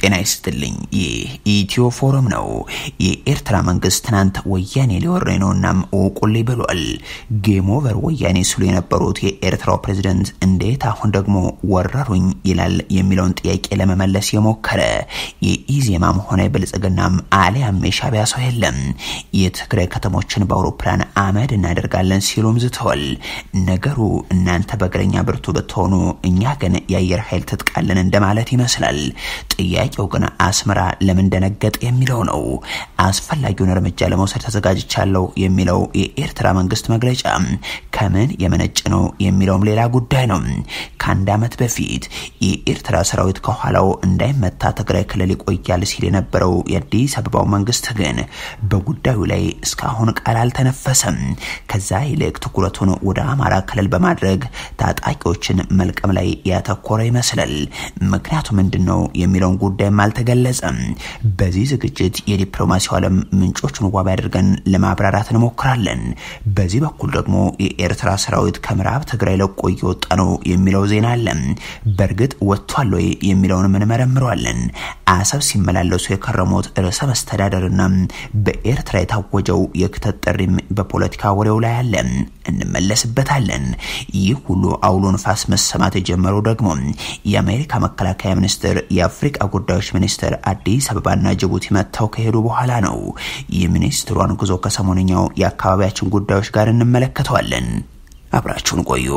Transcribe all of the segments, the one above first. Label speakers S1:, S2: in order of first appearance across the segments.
S1: ጤና ይስጥልኝ። ይህ ኢትዮ ፎረም ነው። የኤርትራ መንግስት ትናንት ወያኔ ሊወረኝ ነው እናም እውቁልኝ ብሏል። ጌም ኦቨር ወያኔ ሲሉ የነበሩት የኤርትራው ፕሬዝደንት እንዴት አሁን ደግሞ ወረሩኝ ይላል የሚለውን ጥያቄ ለመመለስ የሞከረ የኢዜማም ሆነ የብልጽግናም አሊያም የሻቢያ ሰው የለም። የትግራይ ከተሞችን በአውሮፕላን አመድ እናደርጋለን ሲሉም ዝተዋል። ነገሩ እናንተ በእግረኛ ብርቱ ብትሆኑ እኛ ግን የአየር ኃይል ትጥቃለን እንደማለት ይመስላል። ጥያቄው ግን አስመራ ለምን ደነገጥ የሚለው ነው። አስፈላጊውን እርምጃ ለመውሰድ ተዘጋጅቻለሁ የሚለው የኤርትራ መንግስት መግለጫ ከምን የመነጭ ነው የሚለውም ሌላ ጉዳይ ነው። ከአንድ ዓመት በፊት የኤርትራ ሰራዊት ከኋላው እንዳይመታ ትግራይ ክልል ይቆያል ሲል የነበረው የአዲስ አበባው መንግስት ግን በጉዳዩ ላይ እስካሁን ቃል አልተነፈሰም። ከዛ ይልቅ ትኩረቱን ወደ አማራ ክልል በማድረግ ታጣቂዎችን መልቀም ላይ ያተኮረ ይመስላል። ምክንያቱ ምንድን ነው የሚለውን ጉዳይም አልተገለጸም። በዚህ ዝግጅት የዲፕሎማሲው ዓለም ምንጮቹን ዋቢ አድርገን ለማብራራት እንሞክራለን። በዚህ በኩል ደግሞ የኤርትራ ሰራዊት ከምዕራብ ትግራይ ለቆ እየወጣ ነው የሚለው ዜና አለ። በእርግጥ ወጥቷል ወይ የሚለውን እንመረምረዋለን። አሰብ ሲመላለሱ የከረሙት ርዕሰ መስተዳደርና በኤርትራ የታወጀው የክተት ጥሪም በፖለቲካ ወሬው ላይ አለ፣ እንመለስበታለን። ይህ ሁሉ አውሎ ንፋስ መሰማት የጀመረው ደግሞ የአሜሪካ መከላከያ ሚኒስትር የአፍሪቃ ጉዳዮች ሚኒስትር አዲስ አበባና ጅቡቲ መጥተው ከሄዱ በኋላ ነው። የሚኒስትሯን ጉዞ ከሰሞንኛው የአካባቢያችን ጉዳዮች ጋር እንመለከተዋለን። አብራችሁን ቆዩ።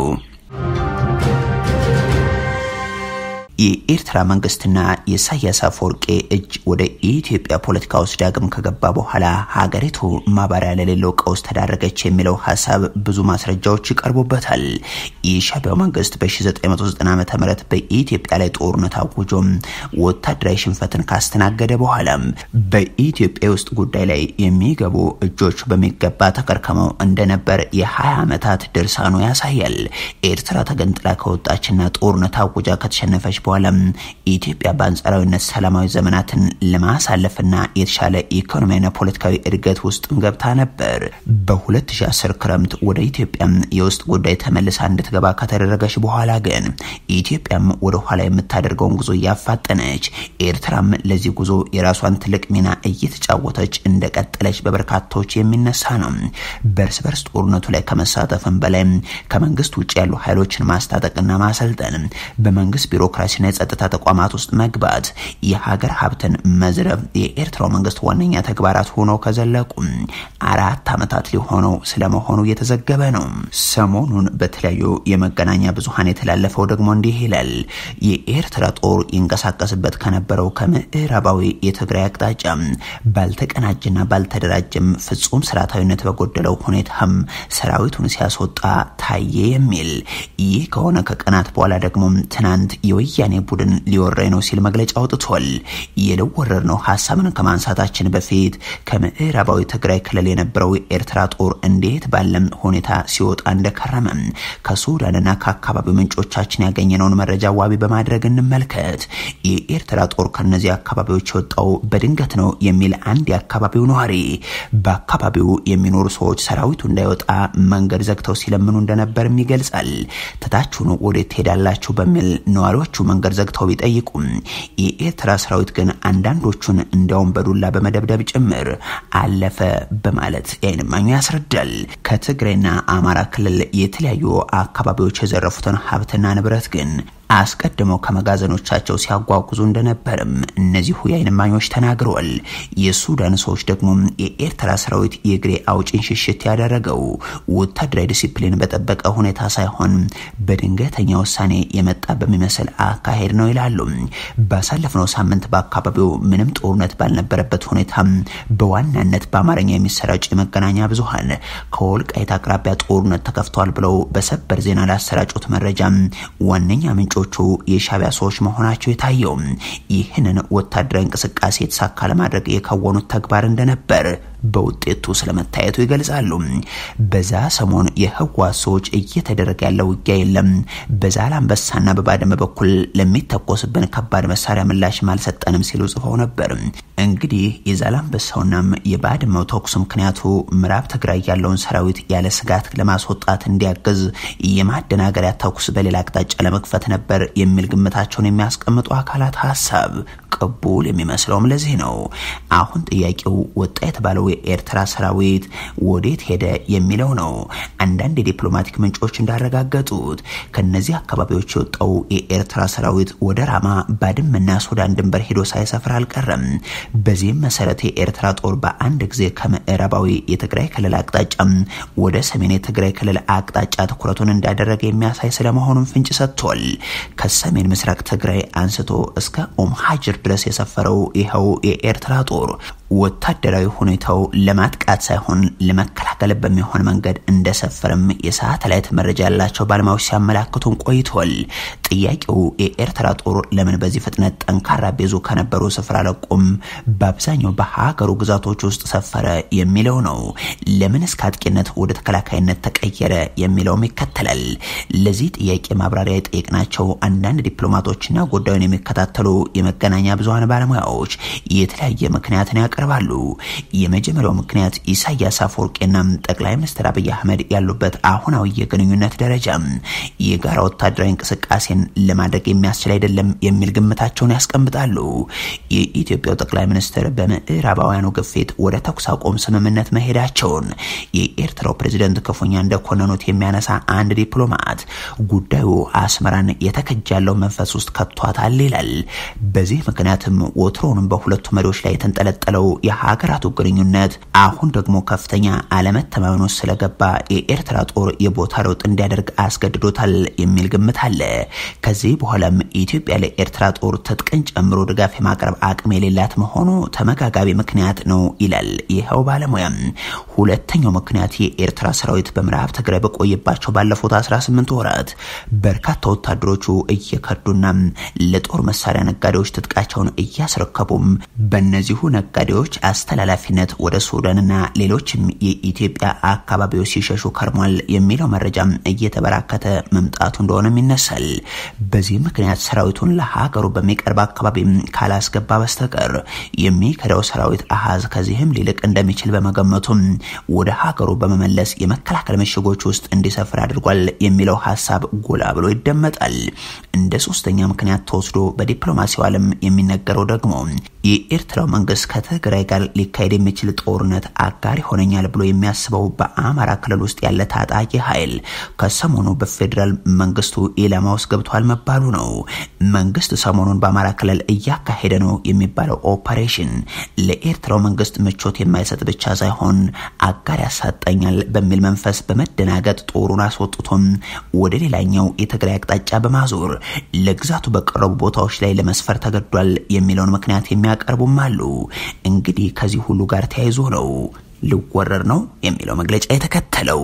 S1: የኤርትራ መንግስትና የኢሳያስ አፈወርቄ እጅ ወደ ኢትዮጵያ ፖለቲካ ውስጥ ዳግም ከገባ በኋላ ሀገሪቱ ማባሪያ ለሌለው ቀውስ ተዳረገች የሚለው ሀሳብ ብዙ ማስረጃዎች ይቀርቡበታል። የሻቢያው መንግስት በ1990 ዓ ም በኢትዮጵያ ላይ ጦርነት አውጆም ወታደራዊ ሽንፈትን ካስተናገደ በኋላም በኢትዮጵያ ውስጥ ጉዳይ ላይ የሚገቡ እጆች በሚገባ ተከርከመው እንደነበር የ20 ዓመታት ድርሳኑ ያሳያል። ኤርትራ ተገንጥላ ከወጣችና ጦርነት አውጃ ከተሸነፈች በኋላ ኢትዮጵያ በአንጻራዊነት ሰላማዊ ዘመናትን ለማሳለፍና የተሻለ ኢኮኖሚያዊና ፖለቲካዊ እድገት ውስጥ ገብታ ነበር። በ2010 ክረምት ወደ ኢትዮጵያ የውስጥ ጉዳይ ተመልሳ እንድትገባ ከተደረገች በኋላ ግን ኢትዮጵያም ወደ ኋላ የምታደርገውን ጉዞ እያፋጠነች፣ ኤርትራም ለዚህ ጉዞ የራሷን ትልቅ ሚና እየተጫወተች እንደቀጠለች በበርካታዎች የሚነሳ ነው። በእርስ በርስ ጦርነቱ ላይ ከመሳተፍም በላይ ከመንግስት ውጭ ያሉ ኃይሎችን ማስታጠቅና ማሰልጠን በመንግስት ቢሮክራሲ ና የጸጥታ ተቋማት ውስጥ መግባት፣ የሀገር ሀብትን መዝረፍ የኤርትራው መንግስት ዋነኛ ተግባራት ሆነው ከዘለቁ አራት ዓመታት ሊሆነው ስለመሆኑ እየተዘገበ ነው። ሰሞኑን በተለያዩ የመገናኛ ብዙኃን የተላለፈው ደግሞ እንዲህ ይላል። የኤርትራ ጦር ይንቀሳቀስበት ከነበረው ከምዕራባዊ የትግራይ አቅጣጫ ባልተቀናጀና ባልተደራጀም ፍጹም ስርዓታዊነት በጎደለው ሁኔታም ሰራዊቱን ሲያስወጣ ታየ የሚል ይህ ከሆነ ከቀናት በኋላ ደግሞ ትናንት የወያኔ ቡድን ሊወረኝ ነው ሲል መግለጫ አውጥቷል። የልወረር ነው ሀሳብን ከማንሳታችን በፊት ከምዕራባዊ ትግራይ ክልል የነበረው የኤርትራ ጦር እንዴት ባለም ሁኔታ ሲወጣ እንደከረመ ከሱዳንና ከአካባቢው ምንጮቻችን ያገኘነውን መረጃ ዋቢ በማድረግ እንመልከት። የኤርትራ ጦር ከነዚህ አካባቢዎች የወጣው በድንገት ነው የሚል አንድ የአካባቢው ነዋሪ በአካባቢው የሚኖሩ ሰዎች ሰራዊቱ እንዳይወጣ መንገድ ዘግተው ሲለምኑ እንደነበርም ይገልጻል። ትታችሁን ወዴት ትሄዳላችሁ በሚል ነዋሪዎቹ መንገድ ዘግተው ቢጠይቁም የኤርትራ ሰራዊት ግን አንዳንዶቹን እንዲያውም በዱላ በመደብደብ ጭምር አለፈ በማለት የዓይን እማኙ ያስረዳል። ከትግራይና አማራ ክልል የተለያዩ አካባቢዎች የዘረፉትን ሀብትና ንብረት ግን አስቀድመው ከመጋዘኖቻቸው ሲያጓጉዙ እንደነበርም እነዚሁ የዓይን እማኞች ተናግረዋል። የሱዳን ሰዎች ደግሞ የኤርትራ ሰራዊት የእግሬ አውጭን ሽሽት ያደረገው ወታደራዊ ዲሲፕሊን በጠበቀ ሁኔታ ሳይሆን በድንገተኛ ውሳኔ የመጣ በሚመስል አካሄድ ነው ይላሉ። ባሳለፍነው ሳምንት በአካባቢው ምንም ጦርነት ባልነበረበት ሁኔታ በዋናነት በአማርኛ የሚሰራጭ የመገናኛ ብዙኃን ከወልቃይት አቅራቢያ ጦርነት ተከፍቷል ብለው በሰበር ዜና ላሰራጩት መረጃ ዋነኛ ምንጮ ቹ የሻቢያ ሰዎች መሆናቸው የታየው ይህንን ወታደራዊ እንቅስቃሴ የተሳካ ለማድረግ የከወኑት ተግባር እንደነበር በውጤቱ ስለመታየቱ ይገልጻሉ። በዛ ሰሞን የህወሓት ሰዎች እየተደረገ ያለው ውጊያ የለም፣ በዛላምበሳና በባድመ በኩል ለሚተኮስብን ከባድ መሳሪያ ምላሽም አልሰጠንም ሲሉ ጽፈው ነበር። እንግዲህ የዛላምበሳውናም የባድመው ተኩስ ምክንያቱ ምዕራብ ትግራይ ያለውን ሰራዊት ያለ ስጋት ለማስወጣት እንዲያግዝ የማደናገሪያ ተኩስ በሌላ አቅጣጫ ለመክፈት ነበር የሚል ግምታቸውን የሚያስቀምጡ አካላት ሀሳብ ቅቡል የሚመስለውም ለዚህ ነው። አሁን ጥያቄው ወጣ የተባለው የኤርትራ ሰራዊት ወዴት ሄደ የሚለው ነው። አንዳንድ የዲፕሎማቲክ ምንጮች እንዳረጋገጡት ከነዚህ አካባቢዎች የወጣው የኤርትራ ሰራዊት ወደ ራማ፣ ባድመና ሱዳን ድንበር ሄዶ ሳይሰፍር አልቀረም። በዚህም መሰረት የኤርትራ ጦር በአንድ ጊዜ ከምዕራባዊ የትግራይ ክልል አቅጣጫ ወደ ሰሜን የትግራይ ክልል አቅጣጫ ትኩረቱን እንዳደረገ የሚያሳይ ስለመሆኑም ፍንጭ ሰጥቷል። ከሰሜን ምስራቅ ትግራይ አንስቶ እስከ ኦም ሀጅር ድረስ የሰፈረው ይኸው የኤርትራ ጦር ወታደራዊ ሁኔታው ለማጥቃት ሳይሆን ለመከላከል በሚሆን መንገድ እንደሰፈርም የሳተላይት መረጃ ያላቸው ባለሙያዎች ሲያመላክቱን ቆይቷል። ጥያቄው የኤርትራ ጦር ለምን በዚህ ፍጥነት ጠንካራ ቤዙ ከነበሩ ስፍራ ለቆም በአብዛኛው በሀገሩ ግዛቶች ውስጥ ሰፈረ የሚለው ነው። ለምን እስከ አጥቂነት ወደ ተከላካይነት ተቀየረ የሚለውም ይከተላል። ለዚህ ጥያቄ ማብራሪያ የጠየቅናቸው አንዳንድ ዲፕሎማቶችና ጉዳዩን የሚከታተሉ የመገናኛ ብዙኃን ባለሙያዎች የተለያየ ምክንያትን ያቀርባሉ። የመጀመሪያው ምክንያት ኢሳያስ አፈወርቂና ጠቅላይ ሚኒስትር አብይ አህመድ ያሉበት አሁናዊ የግንኙነት ደረጃ የጋራ ወታደራዊ እንቅስቃሴን ለማድረግ የሚያስችል አይደለም የሚል ግምታቸውን ያስቀምጣሉ። የኢትዮጵያው ጠቅላይ ሚኒስትር በምዕራባውያኑ ግፊት ወደ ተኩስ አቁም ስምምነት መሄዳቸውን የኤርትራው ፕሬዝደንት ክፉኛ እንደኮነኑት የሚያነሳ አንድ ዲፕሎማት ጉዳዩ አስመራን የተከጃለው መንፈስ ውስጥ ከቷታል ይላል። በዚህ ምክንያትም ወትሮውንም በሁለቱ መሪዎች ላይ የተንጠለጠለው የሀገራቱ ግንኙነት አሁን ደግሞ ከፍተኛ አለመተማመን ውስጥ ስለገባ የኤርትራ ጦር የቦታ ለውጥ እንዲያደርግ አስገድዶታል የሚል ግምት አለ። ከዚህ በኋላም ኢትዮጵያ ለኤርትራ ጦር ትጥቅን ጨምሮ ድጋፍ የማቅረብ አቅም የሌላት መሆኑ ተመጋጋቢ ምክንያት ነው ይላል ይኸው ባለሙያም። ሁለተኛው ምክንያት የኤርትራ ሰራዊት በምዕራብ ትግራይ በቆየባቸው ባለፉት 18 ወራት በርካታ ወታደሮቹ እየከዱና ለጦር መሳሪያ ነጋዴዎች ትጥቃቸውን እያስረከቡም በእነዚሁ ነጋዴዎች አስተላላፊነት ወደ ሱዳንና ሌሎችም የኢትዮጵያ አካባቢዎች ሲሸሹ ከርሟል የሚለው መረጃም እየተበራከተ መምጣቱ እንደሆነም ይነሳል። በዚህ ምክንያት ሰራዊቱን ለሀገሩ በሚቀርብ አካባቢ ካላስገባ በስተቀር የሚከዳው ሰራዊት አሃዝ ከዚህም ሊልቅ እንደሚችል በመገመቱም ወደ ሀገሩ በመመለስ የመከላከል ምሽጎች ውስጥ እንዲሰፍር አድርጓል የሚለው ሀሳብ ጎላ ብሎ ይደመጣል። እንደ ሶስተኛ ምክንያት ተወስዶ በዲፕሎማሲው ዓለም የሚነገረው ደግሞ የኤርትራው መንግስት ከትግራይ ጋር ሊካሄድ የሚችል ጦርነት አጋር ይሆነኛል ብሎ የሚያስበው በአማራ ክልል ውስጥ ያለ ታጣቂ ኃይል ከሰሞኑ በፌዴራል መንግስቱ ኢላማ ውስጥ ገብቷል መባሉ ነው። መንግስት ሰሞኑን በአማራ ክልል እያካሄደ ነው የሚባለው ኦፐሬሽን ለኤርትራው መንግስት ምቾት የማይሰጥ ብቻ ሳይሆን አጋር ያሳጠኛል በሚል መንፈስ በመደናገጥ ጦሩን አስወጥቶም ወደ ሌላኛው የትግራይ አቅጣጫ በማዞር ለግዛቱ በቀረቡ ቦታዎች ላይ ለመስፈር ተገዷል የሚለውን ምክንያት የሚያቀርቡም አሉ። እንግዲህ ከዚህ ሁሉ ጋር ተያይዞ ነው ልወረር ነው የሚለው መግለጫ የተከተለው።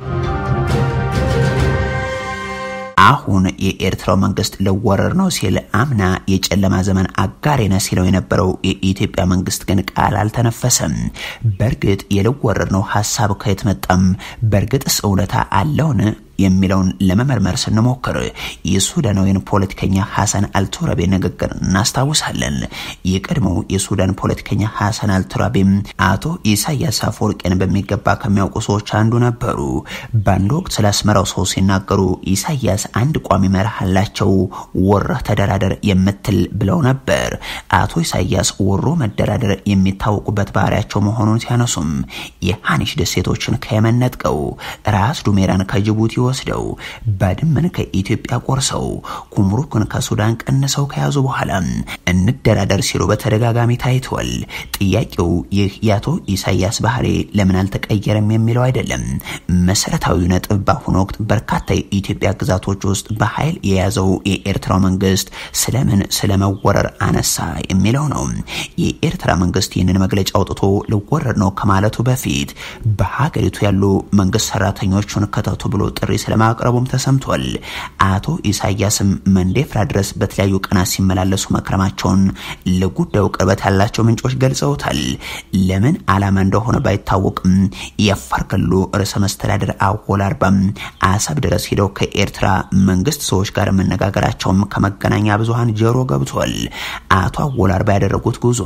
S1: አሁን የኤርትራው መንግስት ልወረር ነው ሲል አምና የጨለማ ዘመን አጋሬ ነህ ሲለው የነበረው የኢትዮጵያ መንግስት ግን ቃል አልተነፈሰም። በእርግጥ የልወረር ነው ሀሳብ ከየት መጣም? በእርግጥስ እውነታ አለውን የሚለውን ለመመርመር ስንሞክር የሱዳናዊን ፖለቲከኛ ሐሰን አልቱራቤ ንግግር እናስታውሳለን። የቀድሞው የሱዳን ፖለቲከኛ ሐሰን አልቱራቤም አቶ ኢሳያስ አፈወርቄን በሚገባ ከሚያውቁ ሰዎች አንዱ ነበሩ። በአንድ ወቅት ስለ አስመራው ሰው ሲናገሩ ኢሳያስ አንድ ቋሚ መርህ አላቸው፣ ወረህ ተደራደር የምትል ብለው ነበር። አቶ ኢሳያስ ወሮ መደራደር የሚታወቁበት ባህሪያቸው መሆኑን ሲያነሱም የሃኒሽ ደሴቶችን ከየመን ነጥቀው ራስ ዱሜራን ከጅቡቲ ወስደው ባድመን ከኢትዮጵያ ቆርሰው ኩምሩክን ከሱዳን ቀንሰው ከያዙ በኋላ እንደራደር ሲሉ በተደጋጋሚ ታይቷል። ጥያቄው ይህ የአቶ ኢሳያስ ባህሪ ለምን አልተቀየረም የሚለው አይደለም። መሰረታዊ ነጥብ በአሁኑ ወቅት በርካታ የኢትዮጵያ ግዛቶች ውስጥ በኃይል የያዘው የኤርትራው መንግስት ስለምን ስለመወረር አነሳ የሚለው ነው። የኤርትራ መንግስት ይህንን መግለጫ አውጥቶ ልወረር ነው ከማለቱ በፊት በሀገሪቱ ያሉ መንግስት ሰራተኞቹን ከተቱ ብሎ ጥሪ ስለማቅረቡም ተሰምቷል። አቶ ኢሳያስም መንዴፍራ ድረስ በተለያዩ ቀናት ሲመላለሱ መክረማቸውን ለጉዳዩ ቅርበት ያላቸው ምንጮች ገልጸውታል። ለምን ዓላማ እንደሆነ ባይታወቅም የአፋር ክልሉ ርዕሰ መስተዳድር አወል አርባም አሰብ ድረስ ሄደው ከኤርትራ መንግስት ሰዎች ጋር መነጋገራቸውም ከመገናኛ ብዙሃን ጆሮ ገብቷል። አቶ አወል አርባ ያደረጉት ጉዞ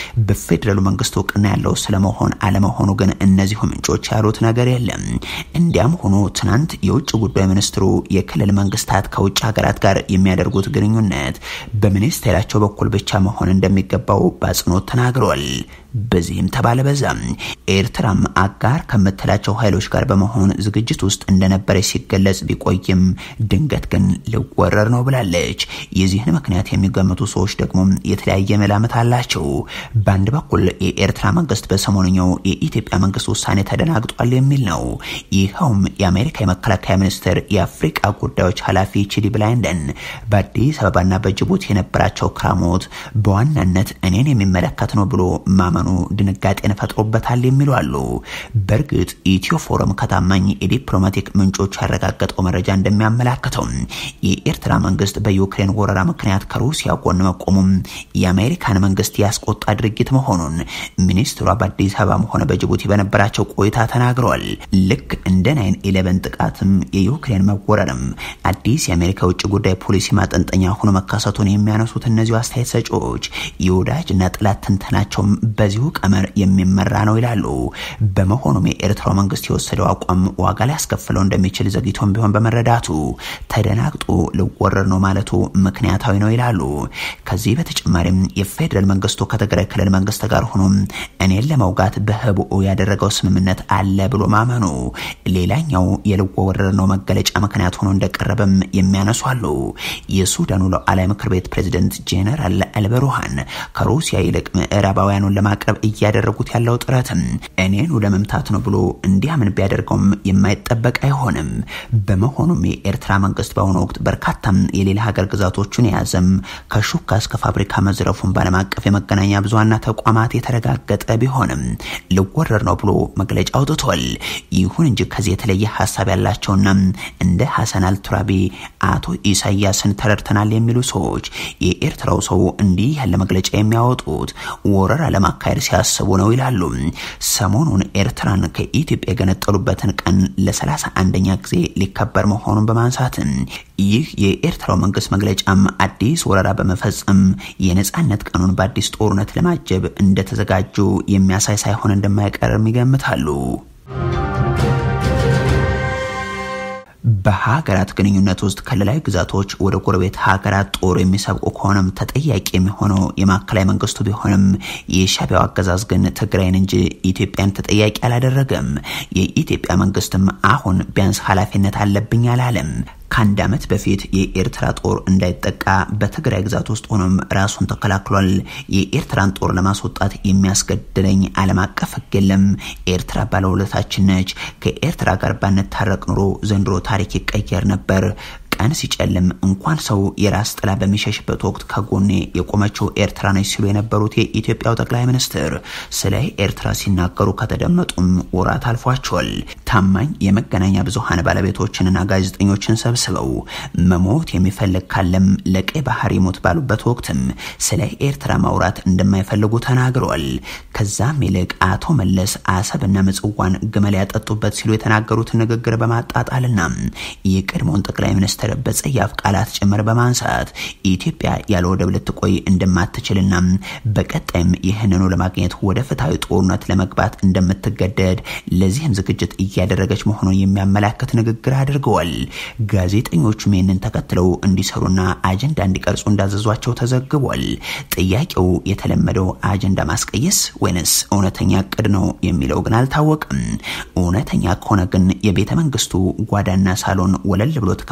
S1: በፌዴራሉ መንግስት እውቅና ያለው ስለመሆን አለመሆኑ ግን እነዚሁ ምንጮች ያሉት ነገር የለም። እንዲያም ሆኖ ትናንት የውጭ ጉዳይ ሚኒስትሩ የክልል መንግስታት ከውጭ ሀገራት ጋር የሚያደርጉት ግንኙነት በሚኒስቴራቸው በኩል ብቻ መሆን እንደሚገባው በአጽንኦት ተናግረዋል። በዚህም ተባለ በዛም ኤርትራም አጋር ከምትላቸው ኃይሎች ጋር በመሆን ዝግጅት ውስጥ እንደነበረች ሲገለጽ ቢቆይም ድንገት ግን ልወረር ነው ብላለች። የዚህን ምክንያት የሚገምቱ ሰዎች ደግሞ የተለያየ መላምት አላቸው። በአንድ በኩል የኤርትራ መንግስት በሰሞንኛው የኢትዮጵያ መንግስት ውሳኔ ተደናግጧል የሚል ነው። ይኸውም የአሜሪካ የመከላከያ ሚኒስትር የአፍሪቃ ጉዳዮች ኃላፊ ቺዲ ብላይንደን በአዲስ አበባና በጅቡቲ የነበራቸው ክራሞት በዋናነት እኔን የሚመለከት ነው ብሎ ማመኑ ድንጋጤን ፈጥሮበታል የሚሉ አሉ። በእርግጥ ኢትዮ ፎረም ከታማኝ የዲፕሎማቲክ ምንጮች ያረጋገጠው መረጃ እንደሚያመላክተው የኤርትራ መንግስት በዩክሬን ወረራ ምክንያት ከሩሲያ ጎን መቆሙም የአሜሪካን መንግስት ያስቆጣ ድርጊት መሆኑን ሚኒስትሯ በአዲስ አበባም ሆነ በጅቡቲ በነበራቸው ቆይታ ተናግረዋል። ልክ እንደ ናይን ኢሌቨን ጥቃትም የዩክሬን መወረርም አዲስ የአሜሪካ የውጭ ጉዳይ ፖሊሲ ማጠንጠኛ ሆኖ መካሰቱን የሚያነሱት እነዚሁ አስተያየት ሰጪዎች የወዳጅና ጠላት ትንተናቸውም በዚሁ ቀመር የሚመራ ነው ይላሉ። በመሆኑም የኤርትራው መንግስት የወሰደው አቋም ዋጋ ሊያስከፍለው እንደሚችል ዘግይቶም ቢሆን በመረዳቱ ተደናግጦ ልወረር ነው ማለቱ ምክንያታዊ ነው ይላሉ። ከዚህ በተጨማሪም የፌዴራል መንግስቱ ከትግራይ ክልል መንግስት ጋር ሆኖ እኔን ለመውጋት በህቡኡ ያደረገው ስምምነት አለ ብሎ ማመኑ ሌላኛው የልወረር ነው መገለጫ ምክንያት ሆኖ እንደቀረበም የሚያነሱ አሉ። የሱዳኑ ሉዓላዊ ምክር ቤት ፕሬዝደንት ጄኔራል አልበሩሃን ከሩሲያ ይልቅ ምዕራባውያኑን ለማቅረብ እያደረጉት ያለው ጥረትም እኔኑ ለመምታት ነው ብሎ እንዲያምን ቢያደርገውም የማይጠበቅ አይሆንም። በመሆኑም የኤርትራ መንግስት በአሁኑ ወቅት በርካታም የሌላ ሀገር ግዛቶቹን የያዘም ከሹካ እስከ ፋብሪካ መዝረፉን በዓለም አቀፍ የመገናኛ ብዙሃንና ተቋማት የተረጋገጠ ቢሆንም ልወረር ነው ብሎ መግለጫ አውጥቷል። ይሁን እንጂ ከዚህ የተለየ ሀሳብ ያላቸውና እንደ ሀሰን አልቱራቢ አቶ ኢሳያስን ተረድተናል የሚሉ ሰዎች የኤርትራው ሰው እንዲህ ያለ መግለጫ የሚያወጡት ወረራ ለማካሄድ ሲያስቡ ነው ይላሉ። ሰሞኑን ኤርትራን ከኢትዮጵያ የገነጠሉበትን ቀን ለሰላሳ አንደኛ ጊዜ ሊከበር መሆኑን በማንሳትም ይህ የኤርትራው መንግስት መግለጫም አዲስ ወረራ በመፈጸም የነጻነት ቀኑን በአዲስ ጦርነት ለማጀብ እንደተዘጋጁ የሚያሳይ ሳይሆን እንደማይቀርም ይገምታሉ። በሀገራት ግንኙነት ውስጥ ክልላዊ ግዛቶች ወደ ጎረቤት ሀገራት ጦር የሚሰብቁ ከሆነም ተጠያቂ የሚሆነው የማዕከላዊ መንግስቱ ቢሆንም የሻዕቢያው አገዛዝ ግን ትግራይን እንጂ ኢትዮጵያን ተጠያቂ አላደረገም። የኢትዮጵያ መንግስትም አሁን ቢያንስ ኃላፊነት አለብኝ አላለም። ከአንድ ዓመት በፊት የኤርትራ ጦር እንዳይጠቃ በትግራይ ግዛት ውስጥ ሆኖም ራሱን ተከላክሏል። የኤርትራን ጦር ለማስወጣት የሚያስገድለኝ ዓለም አቀፍ ሕግ የለም። ኤርትራ ባለውለታችን ነች። ከኤርትራ ጋር ባንታረቅ ኑሮ ዘንድሮ ታሪክ ይቀየር ነበር። ቀን ሲጨልም እንኳን ሰው የራስ ጥላ በሚሸሽበት ወቅት ከጎኔ የቆመችው ኤርትራ ነች ሲሉ የነበሩት የኢትዮጵያው ጠቅላይ ሚኒስትር ስለ ኤርትራ ሲናገሩ ከተደመጡም ወራት አልፏቸዋል። ታማኝ የመገናኛ ብዙሃን ባለቤቶችንና ጋዜጠኞችን ሰብስበው መሞት የሚፈልግ ካለም ለቀይ ባህር ይሞት ባሉበት ወቅትም ስለ ኤርትራ ማውራት እንደማይፈልጉ ተናግረዋል። ከዛም ይልቅ አቶ መለስ አሰብና ምጽዋን ግመል ያጠጡበት ሲሉ የተናገሩትን ንግግር በማጣጣልና የቀድሞውን ጠቅላይ ሚኒስትር በጸያፍ ቃላት ጭምር በማንሳት ኢትዮጵያ ያለ ወደብ ልትቆይ እንደማትችልና በቀጣይም ይህንኑ ለማግኘት ወደ ፍትሐዊ ጦርነት ለመግባት እንደምትገደድ ለዚህም ዝግጅት እያደረገች መሆኑን የሚያመላክት ንግግር አድርገዋል። ጋዜጠኞቹም ይህንን ተከትለው እንዲሰሩና አጀንዳ እንዲቀርጹ እንዳዘዟቸው ተዘግቧል። ጥያቄው የተለመደው አጀንዳ ማስቀየስ ወይንስ እውነተኛ እቅድ ነው የሚለው ግን አልታወቅም። እውነተኛ ከሆነ ግን የቤተ መንግስቱ ጓዳና ሳሎን ወለል ብሎ ተከፍቶላቸው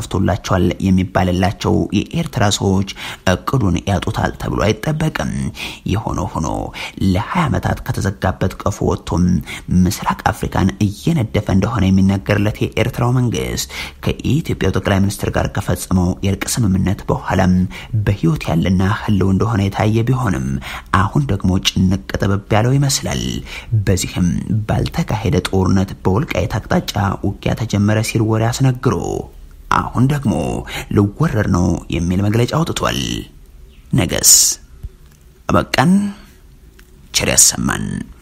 S1: ይሳካላቸዋል የሚባልላቸው የኤርትራ ሰዎች እቅዱን ያጡታል ተብሎ አይጠበቅም። የሆነ ሆኖ ለ20 ዓመታት ከተዘጋበት ቀፎ ወጥቶም ምስራቅ አፍሪካን እየነደፈ እንደሆነ የሚነገርለት የኤርትራው መንግስት ከኢትዮጵያው ጠቅላይ ሚኒስትር ጋር ከፈጸመው የእርቅ ስምምነት በኋላም በህይወት ያለና ህልው እንደሆነ የታየ ቢሆንም አሁን ደግሞ ጭንቅ ጥብብ ያለው ይመስላል። በዚህም ባልተካሄደ ጦርነት በወልቃይት አቅጣጫ ውጊያ ተጀመረ ሲል ወሬ አስነግሮ አሁን ደግሞ ልወረር ነው የሚል መግለጫ አውጥቷል። ነገስ አበቃን። ቸር ያሰማን።